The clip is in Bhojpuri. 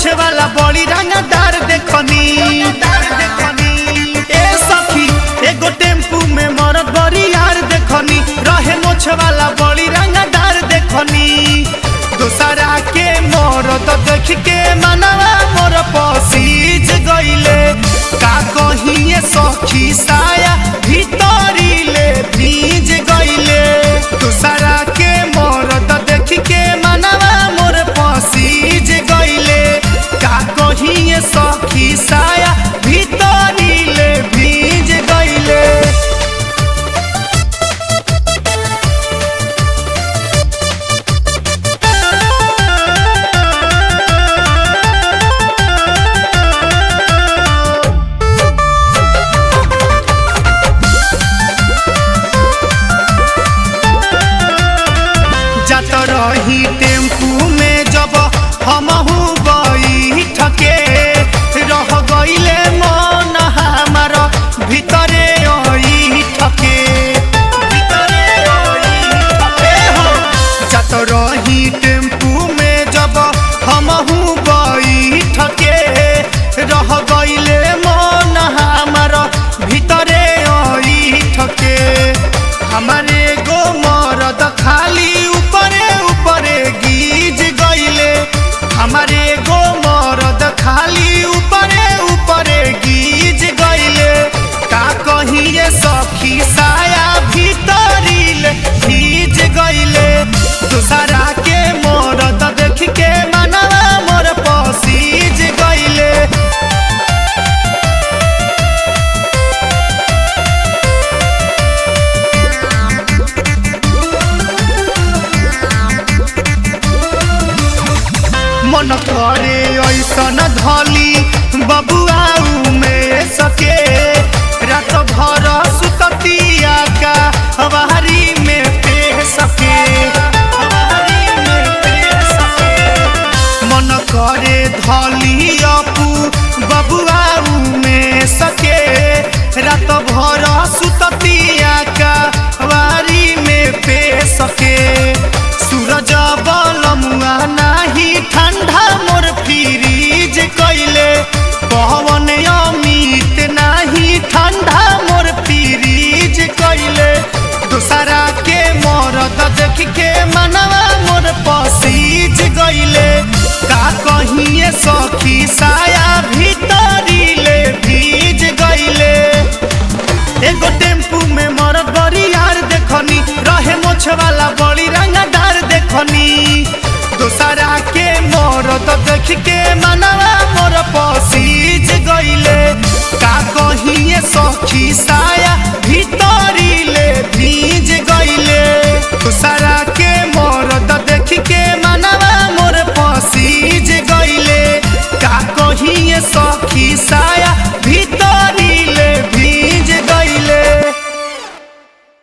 मोछ वाला बड़ी रंगदार देखनी ए सखी एगो टेम्पू में मरद बड़ी यार देखनी रहे मोछ वाला बड़ी रंगदार देखनी दूसरा के मरद देख के मनवा मोर पसीज गईले का कहिए सखी साया भीतरी ले भीज गईले दूसरा के मरद देख के मनवा मोर पसीज गईले का कहिए सखी साया भीतरी ले भीज गईले जात रही टेम्पू में जब हमहू बैठके रह गईले मन हमार भीतरे ठके भीतरे ठके हो जात रही टेम्पू में जब हमहू बैठके रह गईले मन हमार भीतरे ठके हमारे गो मरद खाली ऊपरे ऊपरे गीज गईले हमारे गो मरद खाली ऊपरे ऊपरे गीज गईले का कहिए सखी साया भीतरी ले भीज गईले दूसरा के मरद देख के मनवा मोर पसीज गईले मन करे ऐसन धली बबुआऊ में सके रात भर सुततिया का हवारी में पे सके हवारी में पे सके मन करे धली अपू बबुआऊ में सके रात भर सुततिया का हवारी में पे सके सूरज बलमुआ नाही ठंडा मोर फ्रीज कैले पवन अमित नाही ठंडा मोर फ्रीज कैले दूसरा के मरद देख के मनवा मोर पसीज गईले का कहिए सखी साया भीतरी ले भीज गईले एगो टेम्पू में मरद बड़ी यार देखनी रहे मोछ वाला बड़ी रंगदार देखनी दूसरा के मरद देख के मनवा मोर पसी